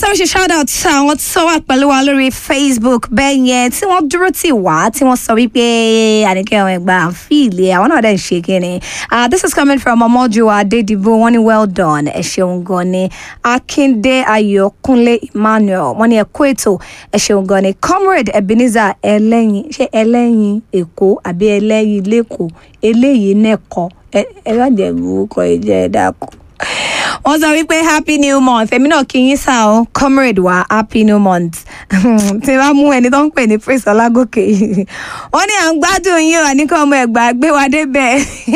sáré ṣe shout out sí àwọn tó wà pẹ̀lú wa lórí facebook bẹ́ẹ̀ yẹn tí wọ́n dúró tì wá tí wọ́n sọ wípé àníkẹ́ àwọn ẹgbà àfíìlì àwọn náà dẹ̀ ń ṣe kíni Ah, this is coming from ọmọjúwa adédìbò wọ́n ní well done ẹ ṣeun gan ni akíndé ayọ̀kúnlé emmanuel wọ́n ní ẹ kú ètò ẹ ṣeun gan ni comrade ebenezer ẹlẹ́yin ṣé ẹlẹ́yin èkó àbí ẹlẹ́yin lẹ́kọ̀ọ́ eléyìí nẹ́kọ̀ọ́ ẹ ẹ bá jẹ́ orúkọ ìjẹ́ ẹ dákun wọ́n sọ wípé happy new month èmi náà kí yín sá o comrade wa happy new month tí wàá mú ẹni tó ń pè ní praise ọlágòkè wọ́n ní à ń gbádùn yín o àníkàn ọmọ ẹ̀gbá gbé wa débẹ̀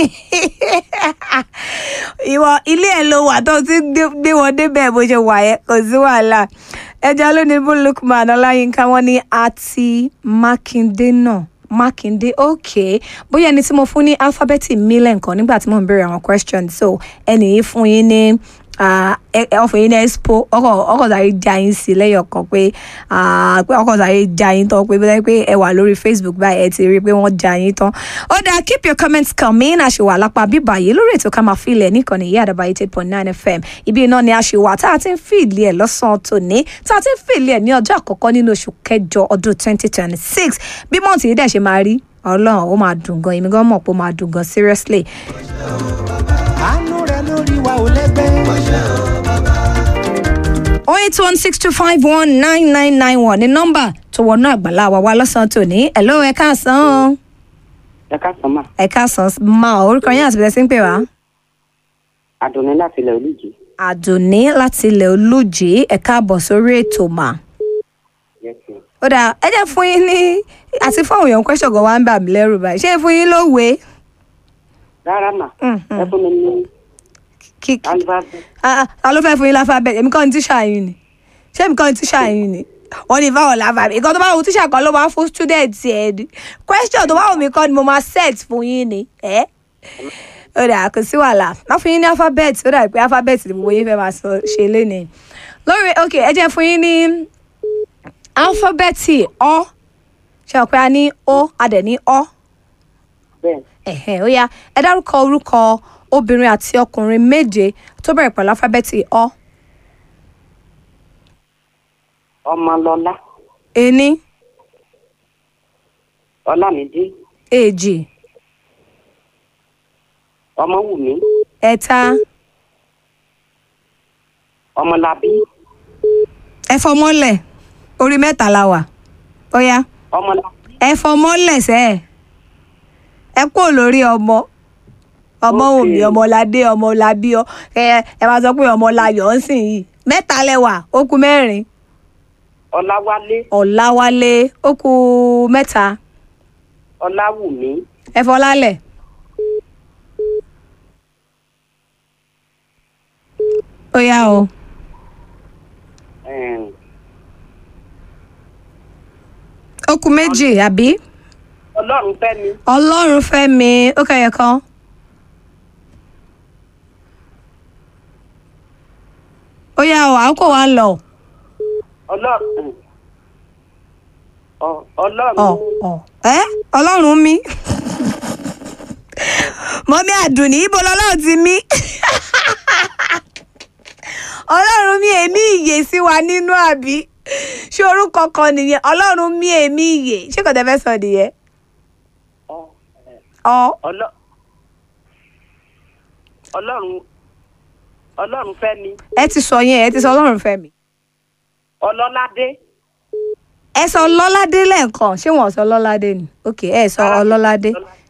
ìwọ ilé ẹ̀ ló wà tó ti gbé gbé wọn débẹ̀ bó ṣe wà yẹn kò sí wàhálà ẹja lónìí bó lukman ọláyínká wọ́n ní àti mákindé náà mákindé ok bóyá ẹni tí mo fún ní alifábẹ́ẹ̀tì mílẹ̀ nǹkan nígbà tí mo ń béèrè àwọn questions so ẹnì yìí fún yín ní ah, ẹ- ẹ- ọ̀fọ̀ yín ní expo ọkọ̀ ọkọ̀ sáré já yín sí lẹ́yọ̀ kan pé ah, pé ọkọ̀ sáré já yín tán pé bóyá pé ẹ wà lórí facebook báyìí ẹ ti rí i pé wọ́n já yín tán ó dáa keep your comments coming a ṣe wà lápá bíbá yìí lórí ètò ká máa filẹ̀ níkànnì yìí àdàbà eight point nine fm ibi iná ni a ṣe wà tá a ti ń fìlì ẹ̀ lọ́sàn-án tòní tá a ti ń fìlì ẹ̀ ní ọjọ́ àkọ́kọ́ nínú oṣù kẹjọ ọdún twenty twenty six bí mọ́ọ̀tì yìí dẹ̀ ṣe máa rí ọlọ́run ó máa dùn gan èmi gan mọ̀ pé ó máa dùn gan seriously àánú rẹ lórí wa ò lẹ́gbẹ́. 08162519991 ní nọ́mbà tó wọnú àgbàlá wa wá lọ́sàn-án tòní ẹ̀ló ẹ káàsán ẹ káàsán mà ẹ káàsán máa orúkọ yín àti bẹ̀rẹ̀ sí ń pè wá. àdùnní láti ilẹ̀ olùjì àdùnní láti ilẹ̀ olùjì ẹ káàbọ̀ sórí ètò mà. yẹsùn ó dáa ẹ jẹ́ fún yín ní àti fún àwọn èèyàn question gan wa ń bà mí lẹ́rù báyìí ṣé fún yín lówe rárá mà Mhm. ẹ fún mi ní kí kí alibaba ah ta ló fẹ́ fún yín láfábẹ́ẹ̀tì èmi kọ́ ni tíṣà yín ni ṣé èmi kọ́ ni tíṣà yín ni wọ́n ní báwo láfábẹ́ẹ̀tì ìkan tó bá wù tíṣà kan ló máa fún student ẹ̀ ni question tó bá wù mí kọ́ ni mo máa set fún yín ni ẹ́ ó dà kò sí wàhálà má fún yín ní alphabet ó dà pé alphabet ni gbogbo yín fẹ́ máa sọ ṣe lénìí lórí ok ẹ jẹ́ fún yín ní alphabet ọ ṣe ọ̀pẹ a ní o a dẹ̀ ní ọ bẹ́ẹ̀ ẹ̀hẹ̀ ó yá ẹ dárúkọ orúkọ obìnrin àti ọkùnrin méje tó bẹ̀rẹ̀ pẹ̀lú alphabet ọ. ọmọlọlá ení ọlámídé èjì ọmọwùmí ẹ̀ta ọmọlábí ẹfọmọ́lẹ̀ orí mẹ́ta la wà ó yá ọmọlábí ẹfọmọ́lẹ̀ sẹ́ ẹ̀ ẹ kúrò lórí ọmọ ọmọ Okay. òmí ọmọládé ọmọlábí ọ ẹ ẹ máa sọ pé ọmọláyọ̀ ń sìn yìí mẹ́ta lẹ́wà ó kù mẹ́rin ọláwálé ọ̀làwálé ó kù mẹ́ta ọláwùmí ẹfọlálẹ̀ ó yá o ẹm, ó kù méjì àbí ọlọ́run fẹ́mi ọlọ́run fẹ́mi ó kẹyẹ kan ó yá o àkókò wa ń lọ ọlọ́run ọ- ọlọ́run ọ ọ ẹ ọlọ́run mi mọ́mí àdùnní ibo lọ́lọ́run ti mí ọlọ́run mi èmi ìyè sí wa nínú àbí ṣé orúkọ kan nìyẹn ọlọ́run mi èmi ìyè ṣé kò tẹ́ fẹ́ sọ nìyẹn ọ- ọ ọlọ́- ọlọ́run ọlọ́run fẹ́mi ẹ ti sọ yẹn ẹ ti sọ ọlọ́run fẹ́mi ọlọ́ládé ẹ sọ ọlọ́ládé lẹ́ẹ̀kan ṣé wọ́n sọ ọlọ́ládé ni ok ẹ sọ ọlọ́ládé ọlọ́ládé.